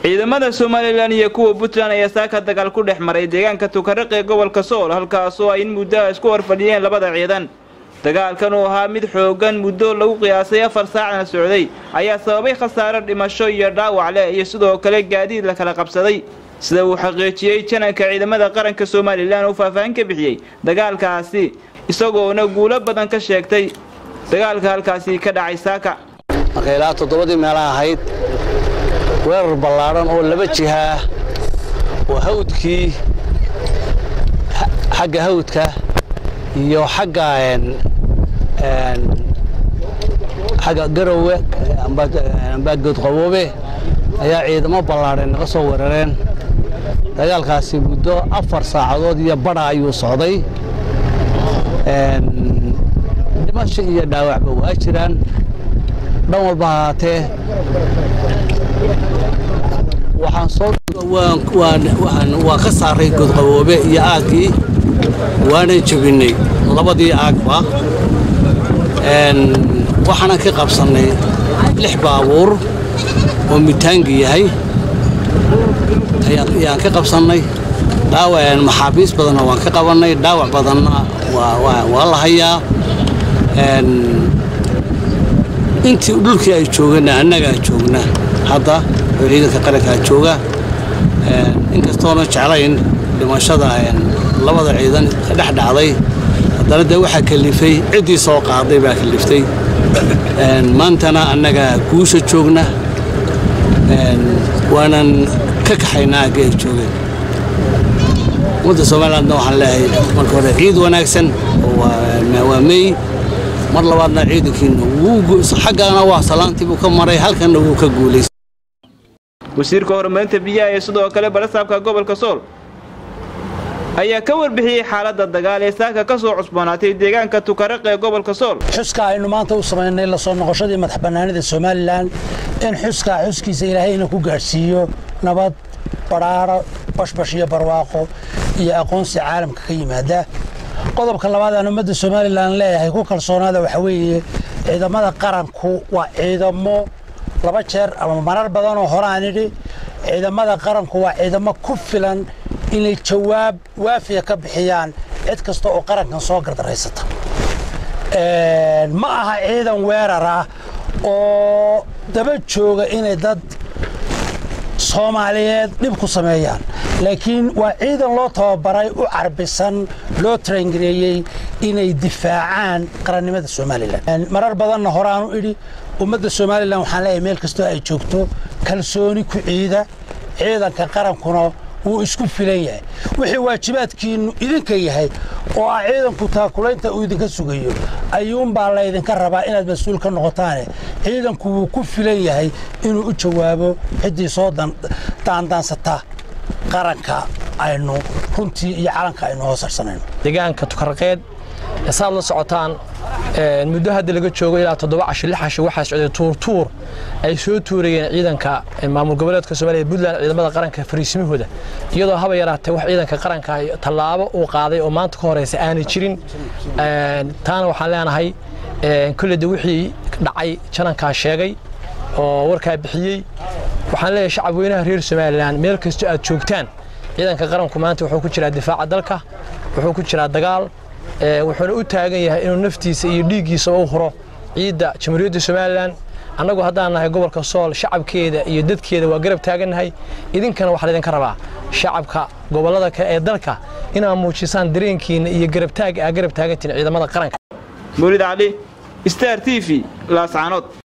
ciidamada somalilan iyo kuwa puntland ayaa saaka dagaal ku dhex maray deegaanka tukaraq ee gobolka sool halkaasoo ay in muddoa isku horfadhiyeen labada ciidan dagaalkan uu ahaa mid xooggan muddo lagu qiyaasay afar saacna socday ayaa sababay khasaare dhimasho iyo dhaawac leh iyo sidoo kale gaadiid la kala qabsaday sida uu xaqiijiyey jananka ciidamada qaranka somalilan uu faahfaahin ka bixiyey dagaalkaasi isagoona guulo badan ka sheegtay dagaalka halkaasi ka dhacay saaka marka ilaa toddobadii meelaha ahayd weerar ballaadhan oo laba jihaa oo hawdkii xagga hawdka iyo xagga xagga garowe amba goodqaboobe ayaa ciidamo ballaadhan naga soo weerareen dagaalkaasi muddo afar saacadood iyo badha ayuu socday dhimasho iyo dhaawacba waa jiraan dhan walba ahaatee waxaan soo waa ka saaray godqaboobe iyo aaggii waanan jebinnay labadii aagba waxaanan ka qabsannay lix baabuur oo mitaangi yahay ayaan ka qabsannay dhaawac maxaabiis badanna waan ka qabannay dhaawac badanna waa la hayaa intii dhulkii ay joogana annagaa joogna hadda oo ciidanka qarankaa jooga inkastoona jeclayn dhimashada labada ciidan dhex dhacday haddana dee waxaa kalifay ciddii soo qaaday baa kaliftay maantana annagaa guusha joogna waanan ka kaxaynaa agga ay joogeen ummadda somalilandna waxaan leeyahay marka hore ciid wanaagsan waa mey mar labaadna ciidankiina xaggana waa salaantii buu ka maray halkanna wuu ka guulaystay wasiirka horumarinta biyaha ee sidoo kale barasaabka gobolka sool ayaa ka warbixiyey xaaladda dagaal ee saaka ka soo cusboonaatay deegaanka tukaraq ee gobolka sool xuska aynu maanta u samaynay la soo noqoshadii madax bannaanida somalilan in xuskaa xuskiisa ilaahayna ku gaadhsiiyo nabad badhaaro bashbash iyo barwaaqo iyo aqoonsi caalamka ka yimaada qodobka labaad aan ummadda somalilan leeyahay ku kalsoonaada waxaa weeye ciidamada qaranku waa ciidamo laba jeer ama marar badanoo hore aan idhi ciidamada qaranku waa ciidamo ku filan inay jawaab waafiya ka bixiyaan cid kasta oo qarankan soo gardaraysata ma aha ciidan weerar ah oo daba jooga inay dad soomaaliyeed dhib ku sameeyaan laakiin waa ciidan loo tababaray u carbisan loo tarangareeyey inay difaacaan qarannimada somalilan marar badanna horeaan u idhi ummadda somalilan waxaan leeyahay meel kastoo ay joogto kalsooni ku ciida ciidanka qarankuna wuu isku filan yahay wixii waajibaadkiinnu idinka yahay oo ah ciidanku taakulaynta uu idinka sugayo ayuunbaa laydinka rabaa inaad mas-uul ka noqotaane ciidanku wuu ku filan yahay inuu u jawaabo ciddii soo daandaansata qaranka aynu runtii iyo calanka aynu hoosarsanayno deegaanka tukaraqeed saad la socotaan muddo hadda laga joogo ilaa toddoba casho lix casho waxaa socday tuurtuur ay soo tuurayeen ciidanka maamul goboleedka soomaaliya puntland ciidamada qaranka fariisimahooda iyadoo haba yaraatee wax ciidanka qaranka tallaabo uu qaaday oo maanta ka horeysa aanay jirin taana waxaan leenahay kolleyda wixii dhacay janankaa sheegay oo warkaa bixiyey waxaan leeyahay shacab weynaha reer somalilan meel kastoo aad joogtaan ciidanka qaranku maanta wuxuu ku jiraa difaaca dalka wuxuu ku jiraa dagaal wuxuuna u taagan yahay inuu naftiisa iyo dhiiggiisa u huro ciidda jamhuuriyadda somalilan annagu haddaan nahay gobolka sool shacabkeeda iyo dadkeeda waa garab taagannahay idinkana waxaa laydinka rabaa shacabka gobollada kale ee dalka inaad muujisaan dareenkiinna iyo garabtaaga aa garab taagantiin ciidamada qaranka mawlid cali star t v laascaanood